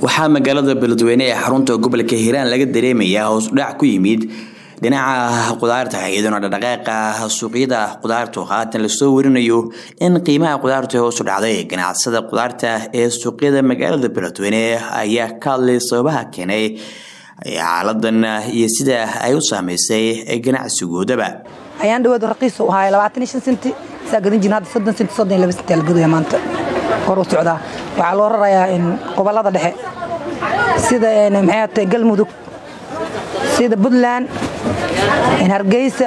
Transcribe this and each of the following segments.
waxaa magaalada beledweyne ee xarunta gobolka hiiraan laga dareemayaa hoos udhac ku yimid dhinaca qudaarta iyadoona dhaqdhaqaaqa suuqyada qudaartu haatan lasoo warinayo in qiimaha qudaarta hoos u dhacday ganacsada qudaarta ee suuqyada magaalada beledweyne ayaa ka hadlay sababaha keenay xaaladan iyo sida ay u saameysay ganacsigoodaba ayaan dhawaad raqiis u ahaay labaatan iyo shan senti saa gadan jirin hadda soddon senti soddon iyo laba senti la gadaya maanta hor u socdaa waxaa loo rarayaa in gobollada dhexe sida maxay tahay galmudug sida puntland hargeysa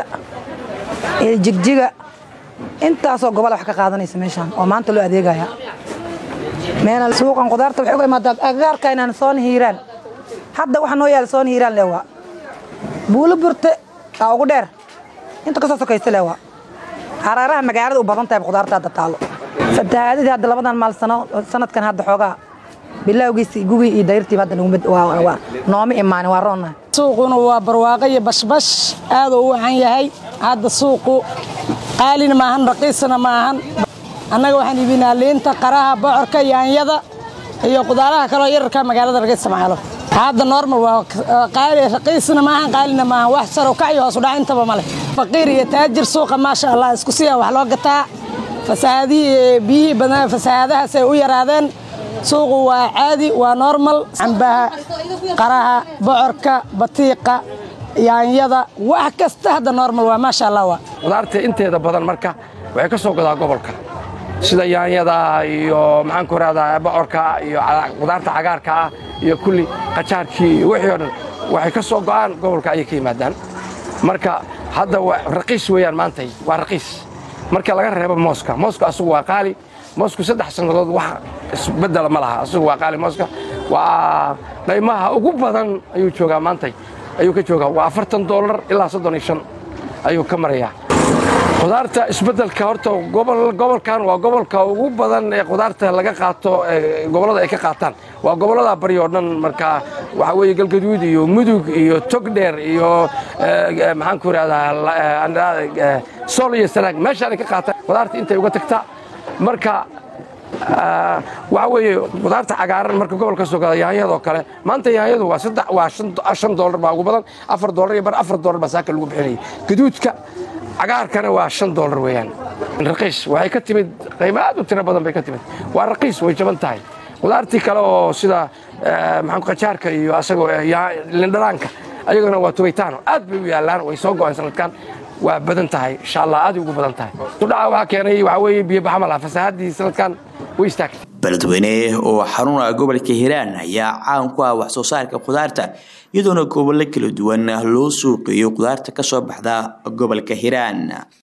jigjiga intaasoo gobol wax ka qaadanaysa meeshaan oo maanta loo adeegaya meel suuqan qudaarta waxay uga imaadaa agagaarka inaan soon hiiraan hadda waxa noo yaala soon hiiraan leewaa buulo burte aa ugu dheer inta kasoo sokaysa leewaa hareeraha magaalada u badan tahay qudaarta hadda taalo fatahaadadii hadda labadan maal sano sanadkan hadda xoogaa bilowgiisi gugii iyo dayrtiiba hadda nooma imaanin waa roonnahay suuquna waa barwaaqo iyo bashbash aaduu u wacan yahay hadda suuqu qaalina maahan raqiisna maahan annaga waxaan iibinaa liinta qaraha bocorka yaanyada iyo qudaaraha kaloo yararka magaalada laga isticmaalo hadda normal waa qaali raqiisna maahan qaalina maahan wax saro kaciyo hoos u dhac intaba male faqiir iyo taajir suuqa maasha allah isku siya wax loo gataa fasahaadihii biyihii badan fasahaadahaasay u yaraadeen suuqu waa caadi waa normal cambaha qaraha bocorka batiiqa yaanyada wax kasta hadda normal waa maasha allah waa qudaarta inteeda badan marka waxay ka soo godaa gobolka sida yaanyada iyo maxaan ku rahdaa bocorka iyo qudaarta cagaarka ah iyo kulli qajaarkii iyo wixii o dhan waxay ka soo go'aan gobolka ayay ka yimaadaan marka hadda raqiis weeyaan maantay waa raqiis marka laga reebo mooska mooska asugu waa qaali moosku saddex sannadood wax isbedela ma laha asugu waa qaali mooska waa qaymaha ugu badan ayuu joogaa maantay ayuu ka joogaa waa afartan doolar ilaa soddon iyo shan ayuu ka marayaa qudaarta isbeddelka horta gobolkan waa gobolka ugu badan ee qudaarta laga qaato gobollada ay ka qaataan waa gobollada bari oo dhan marka waxaa weeye galgaduud iyo mudug iyo togdheer iyo maxaan ku ihahdaa sool iyo sanaag meeshaanay ka qaataan qudaarta intay uga tagtaa marka waxaa weeye qudaarta cagaaran marka gobolka soo gada yaanyadoo kale maanta yaanyadu waa saddex waa shan doolar baa ugu badan afar doolar iyo bar afar doolar baa saaka lagu bixinayay gaduudka cagaarkana waa shan doolar weeyaan raqiis waxay ka timid qiimo aad u tiro badan bay ka timid waa raqiis way jaban tahay qudaartii kale oo sida maxaan qajaarka iyo asagoo lindhanaanka ayagana waa tubitaano aad bay u yaallaan way soo go'een sanadkan waa badan tahay insha allah aaday ugu badan tahay sudhaca waxaa keenay waxaa weeye biyobaxa ma laha fasahaddii sanadkan way istaagtay beledweyne oo xarun ah gobolka hiiraan ayaa caan ku ah wax soo saarka qudaarta iyadoona gobollo kala duwan loo suuqiyo qudaarta ka soo baxda gobolka hiiraan